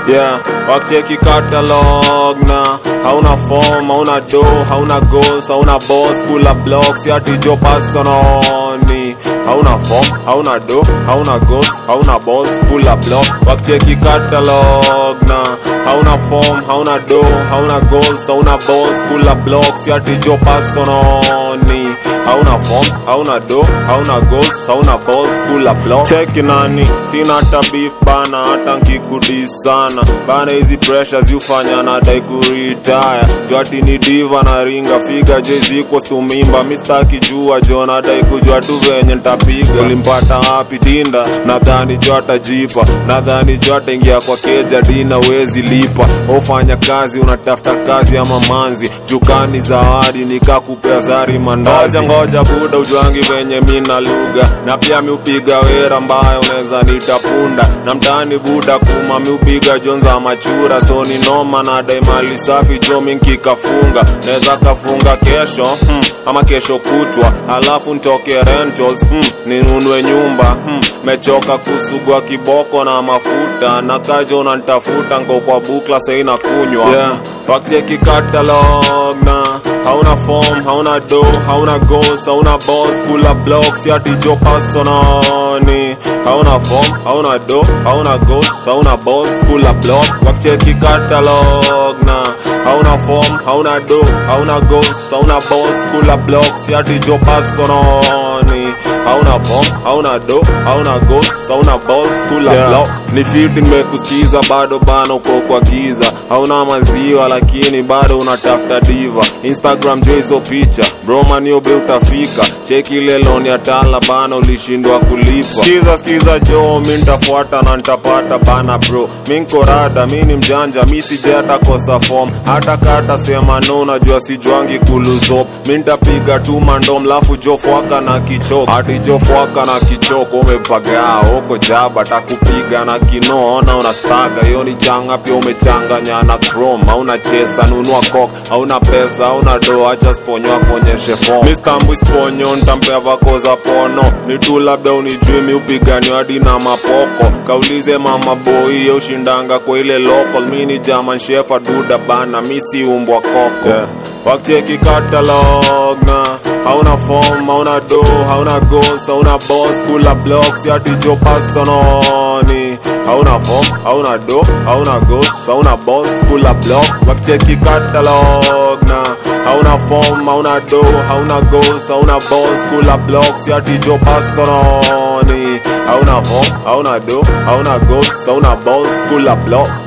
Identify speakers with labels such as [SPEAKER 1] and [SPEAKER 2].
[SPEAKER 1] yeah wakicheki catalog na hauna form hauna do hauna goals hauna boss kula blocks yati jo persononi hauna form hauna do hauna goals hauna boss kula block wakicheki catalog na hauna form hauna do hauna goals hauna boss kula blocks yati jo persononi hauna form hauna do hauna goals hauna boss kula block cheki nani sina hata beef bana hata nkikudis sana bana hizi pressures yufanya nadai kuritaya jwati ni diva na ringa figa jeziko stumimba mistaki jua jo nadai kujua tu venye ntapiga ulimpata wapi tinda nadhani jo atajipa nadhani jo ataingia kwa keja dina wezi lipa ofanya kazi unatafuta kazi ama manzi jukani zawadi nikakupea zari mandazi ngoja ngoja buda ujwangi venye mina lugha na pia miupiga wera mbaya unaweza nitapunda na mtani buda kuma miupiga jonza machura so ni noma na dai mali safi jo minkikafunga naweza kafunga kesho hmm, ama kesho kutwa halafu ntoke rentals hmm, ninunue nyumba hmm, mechoka kusugwa kiboko na mafuta na kajo unantafuta ngo kwa bukla saina kunywa yeah. wakicheki catalog na hauna form hauna do hauna goals hauna boss kula blocks yati jo persononi hauna form hauna do hauna goals hauna boss kula block wakicheki catalog na hauna form hauna do hauna goals hauna boss kula blocks yati jo persononi hauna form hauna do hauna goals hauna boss kula yeah. block ni fiti nimekusikiza bado bana uko kwa giza hauna maziwa lakini bado unatafuta diva instagram jo hizo picha bromaniobe utafika cheki ile loni ya tala bana ulishindwa kulipa skiza skiza jo mi ntafuata na ntapata bana bro mi nkorada mi ni mjanja mi sije hata kosa form hata kata sema no najua sijwangi kuluzop mi ntapiga tu mandom lafu jofwaka na kichoko hati jofwaka na kichoko umepagaa oko jaba takupiga na kinoona unastaga hiyo ni changa pia umechanganya na chrome hauna chesa nunua kok hauna pesa hauna do acha sponywa kuonyeshe fom mistambu sponyo ntampea vako za pono ni tu labda unijui mi upiganio hadi na mapoko kaulize mama boi ye ushindanga kwa ile local mi ni german shefa duda bana mi si umbwa koko yeah. wakicheki catalog na hauna form hauna do hauna goals hauna boss kula blocks yati jo persononi hauna form hauna do hauna goals hauna boss kula block wakicheki catalog na hauna form hauna do hauna goals hauna boss kula blocks yati jo persononi hauna form hauna do hauna goals hauna boss kula block